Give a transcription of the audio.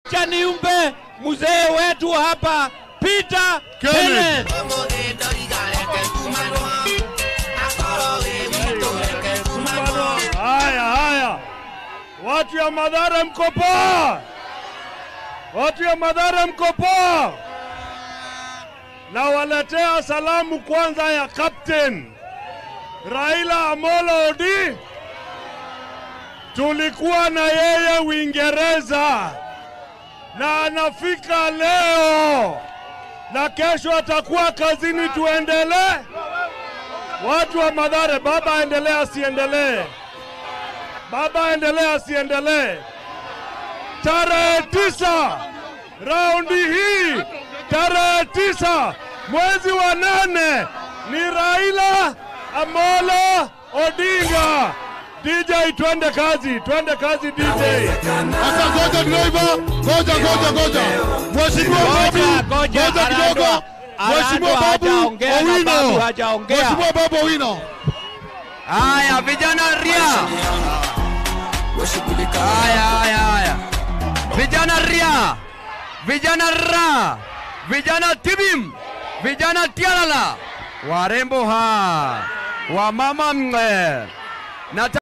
Acha niumbe mzee wetu hapa Peter Kenneth. Kenneth. Haya, haya, watu ya Madhara mko poa? Watu ya Madhara mko poa? Nawaletea salamu kwanza ya Captain Raila Amolo Odinga. Tulikuwa na yeye Uingereza na anafika leo na kesho atakuwa kazini. Tuendelee watu wa Madhare, baba aendelee asiendelee? Baba aendelee asiendelee? Tarehe tisa raundi hii, tarehe tisa mwezi wa nane ni Raila Amolo Odinga. DJ, twende kazi, twende kazi DJ. Sasa ngoja driver, ngoja ngoja ngoja. Mheshimiwa Babu, Ngoja, ngoja, ngoja kidogo. Arado- Mheshimiwa Arado Babu hajaongea na Babu Owino. hajaongea. Mheshimiwa Babu Owino. Haya vijana ria. Haya haya haya. Vijana ria. Vijana ra. Vijana tibim. Vijana tialala. Warembo ha. Wamama mwe. Na